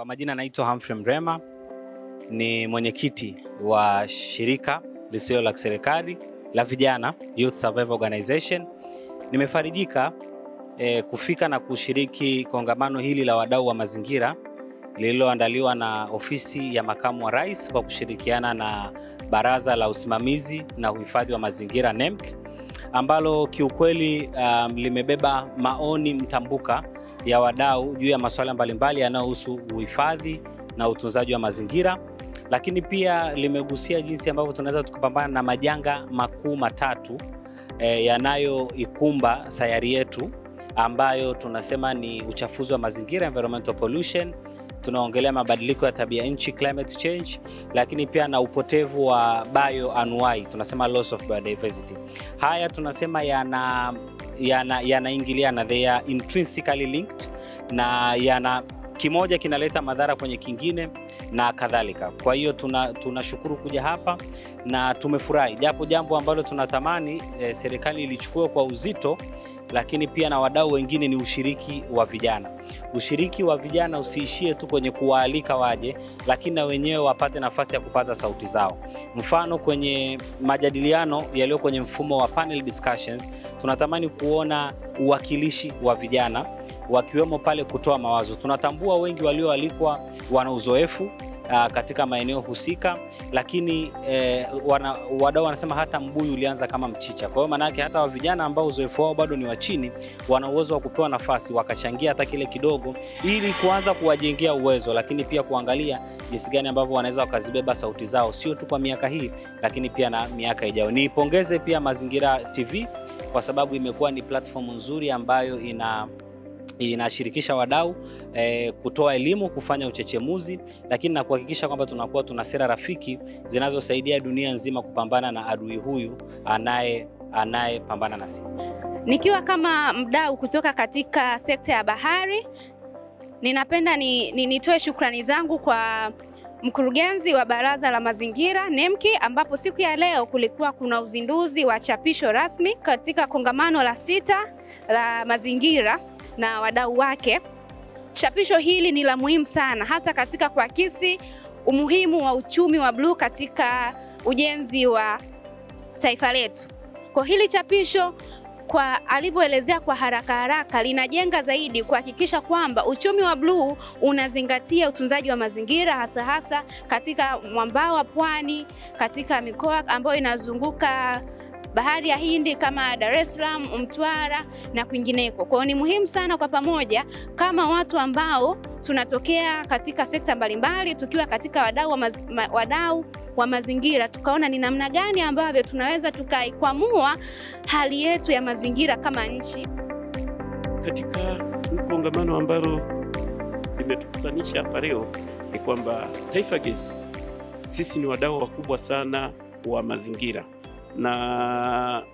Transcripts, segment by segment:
Kwa majina naitwa Humphrey Mrema, ni mwenyekiti wa shirika lisilo la kiserikali la vijana Youth Survival Organization. Nimefarijika eh, kufika na kushiriki kongamano hili la wadau wa mazingira lililoandaliwa na ofisi ya makamu wa rais kwa kushirikiana na baraza la usimamizi na uhifadhi wa mazingira NEMC, ambalo kiukweli um, limebeba maoni mtambuka ya wadau juu ya masuala mbalimbali yanayohusu uhifadhi na utunzaji wa mazingira, lakini pia limegusia jinsi ambavyo tunaweza tukapambana na majanga makuu matatu eh, yanayoikumba sayari yetu ambayo tunasema ni uchafuzi wa mazingira, environmental pollution, tunaongelea mabadiliko ya tabia nchi, climate change, lakini pia na upotevu wa bioanuwai, tunasema loss of biodiversity. Haya tunasema yana yana yanaingiliana, they are intrinsically linked na yana kimoja kinaleta madhara kwenye kingine na kadhalika. Kwa hiyo tunashukuru tuna kuja hapa na tumefurahi, japo jambo ambalo tunatamani e, serikali ilichukua kwa uzito, lakini pia na wadau wengine ni ushiriki wa vijana. Ushiriki wa vijana usiishie tu kwenye kuwaalika waje, lakini na wenyewe wapate nafasi ya kupaza sauti zao. Mfano, kwenye majadiliano yaliyo kwenye mfumo wa panel discussions, tunatamani kuona uwakilishi wa vijana wakiwemo pale kutoa mawazo. Tunatambua wengi walioalikwa wana uzoefu uh, katika maeneo husika, lakini eh, wana, wadau wanasema hata mbuyu ulianza kama mchicha. Kwa hiyo maana yake hata wa vijana ambao uzoefu wao bado ni wa chini wana uwezo wa kupewa nafasi wakachangia hata kile kidogo, ili kuanza kuwajengea uwezo, lakini pia kuangalia jinsi gani ambavyo wanaweza wakazibeba sauti zao, sio tu kwa miaka hii, lakini pia na miaka ijayo. Niipongeze pia Mazingira TV kwa sababu imekuwa ni platform nzuri ambayo ina inashirikisha wadau eh, kutoa elimu, kufanya uchechemuzi, lakini na kuhakikisha kwamba tunakuwa tuna sera rafiki zinazosaidia dunia nzima kupambana na adui huyu anaye anayepambana na sisi. Nikiwa kama mdau kutoka katika sekta ya bahari, ninapenda ni, ni, nitoe shukrani zangu kwa mkurugenzi wa Baraza la Mazingira NEMC, ambapo siku ya leo kulikuwa kuna uzinduzi wa chapisho rasmi katika kongamano la sita la mazingira na wadau wake. Chapisho hili ni la muhimu sana, hasa katika kuakisi umuhimu wa uchumi wa bluu katika ujenzi wa taifa letu. Kwa hili chapisho kwa alivyoelezea kwa haraka haraka, linajenga zaidi kuhakikisha kwamba uchumi wa bluu unazingatia utunzaji wa mazingira, hasa hasa katika mwambao wa pwani, katika mikoa ambayo inazunguka bahari ya Hindi kama Dar es Salaam, Mtwara na kwingineko. Kwa hiyo ni muhimu sana kwa pamoja kama watu ambao tunatokea katika sekta mbalimbali, tukiwa katika wadau wa, maz, ma, wadau wa mazingira, tukaona ni namna gani ambavyo tunaweza tukaikwamua hali yetu ya mazingira kama nchi. Katika kongamano ambalo limetukutanisha hapa leo ni kwamba Taifa Gesi sisi ni wadau wakubwa sana wa mazingira na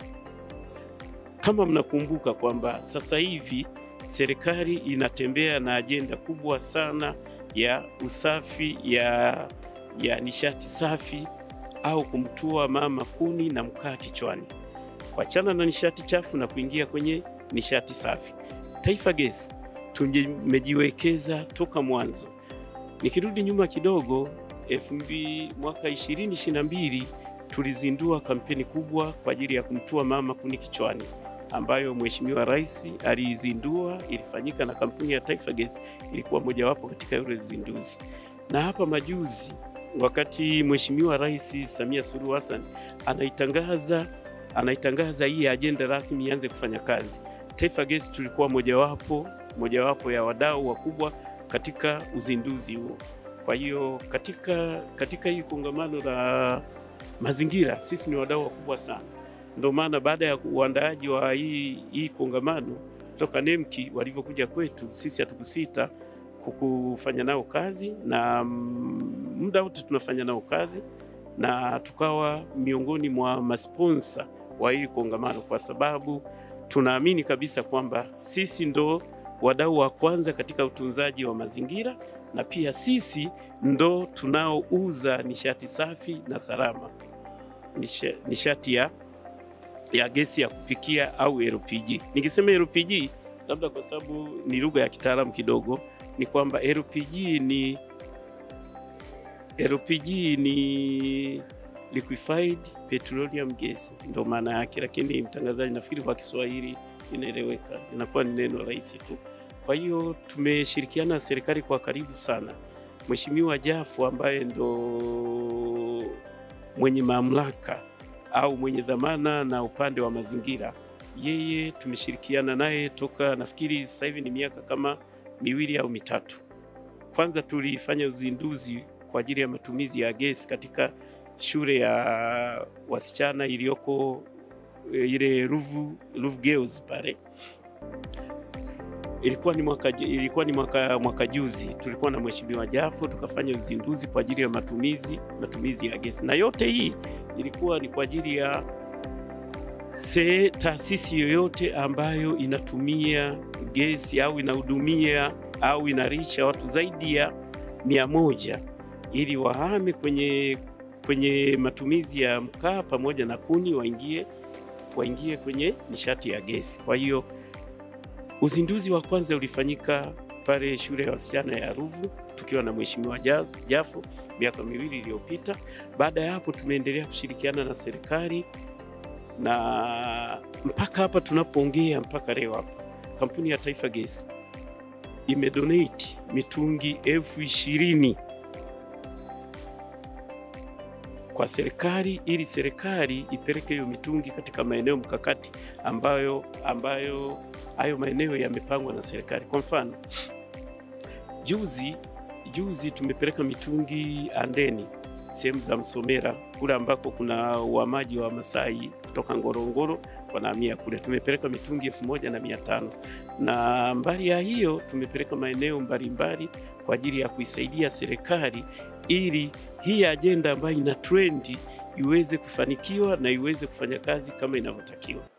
kama mnakumbuka kwamba sasa hivi serikali inatembea na ajenda kubwa sana ya usafi ya, ya nishati safi au kumtua mama kuni na mkaa kichwani, kuachana na nishati chafu na kuingia kwenye nishati safi. Taifa Gesi tumejiwekeza toka mwanzo. Nikirudi nyuma kidogo, elfu mbili mwaka 2022 tulizindua kampeni kubwa kwa ajili ya kumtua mama kuni kichwani ambayo Mheshimiwa Rais aliizindua. Ilifanyika na kampuni ya Taifa Gas ilikuwa mojawapo katika yule zinduzi. Na hapa majuzi, wakati Mheshimiwa Rais Samia Suluhu Hassan anaitangaza anaitangaza hii ajenda rasmi ianze kufanya kazi, Taifa Gas tulikuwa mojawapo mojawapo ya wadau wakubwa katika uzinduzi huo. Kwa hiyo katika, katika hii kongamano la mazingira sisi ni wadau wakubwa sana. Ndio maana baada ya uandaaji wa hii, hii kongamano toka NEMC walivyokuja kwetu sisi hatukusita kukufanya nao kazi na muda wote tunafanya nao kazi na tukawa miongoni mwa masponsa wa hili kongamano, kwa sababu tunaamini kabisa kwamba sisi ndo wadau wa kwanza katika utunzaji wa mazingira na pia sisi ndo tunaouza nishati safi na salama, nishati ya, ya gesi ya kupikia au LPG. Nikisema LPG labda kwa sababu ni lugha ya kitaalamu kidogo, ni kwamba LPG ni LPG ni liquefied petroleum gas, ndo maana yake, lakini mtangazaji, nafikiri kwa Kiswahili inaeleweka, inakuwa ni neno rahisi tu. Kwa hiyo tumeshirikiana na serikali kwa karibu sana. Mheshimiwa Jafu ambaye ndo mwenye mamlaka au mwenye dhamana na upande wa mazingira, yeye tumeshirikiana naye toka nafikiri sasa hivi ni miaka kama miwili au mitatu. Kwanza tulifanya uzinduzi kwa ajili ya matumizi ya gesi katika shule ya wasichana iliyoko e, ile Ruvu, Ruvu Girls pale ilikuwa ni mwaka, ilikuwa ni mwaka, mwaka juzi tulikuwa na Mheshimiwa Jafo tukafanya uzinduzi kwa ajili ya matumizi matumizi ya gesi, na yote hii ilikuwa ni kwa ajili ya se taasisi yoyote ambayo inatumia gesi au inahudumia au inarisha watu zaidi ya mia moja ili wahame kwenye, kwenye matumizi ya mkaa pamoja na kuni waingie, waingie kwenye nishati ya gesi. Kwa hiyo uzinduzi wa kwanza ulifanyika pale shule ya wasichana ya Ruvu tukiwa na Mheshimiwa Jafo miaka miwili iliyopita. Baada ya hapo tumeendelea kushirikiana na serikali na mpaka hapa tunapoongea, mpaka leo hapa kampuni ya Taifa Gesi imedonate mitungi elfu ishirini kwa serikali ili serikali ipeleke hiyo mitungi katika maeneo mkakati ambayo ambayo hayo maeneo yamepangwa na serikali. Kwa mfano, juzi juzi tumepeleka mitungi Andeni, sehemu za Msomera kule ambako kuna uhamaji wa Masai kutoka Ngorongoro wanahamia kule, tumepeleka mitungi elfu moja na mia tano na mbali ya hiyo tumepeleka maeneo mbalimbali kwa ajili ya kuisaidia serikali ili hii ajenda ambayo ina trendi iweze kufanikiwa na iweze kufanya kazi kama inavyotakiwa.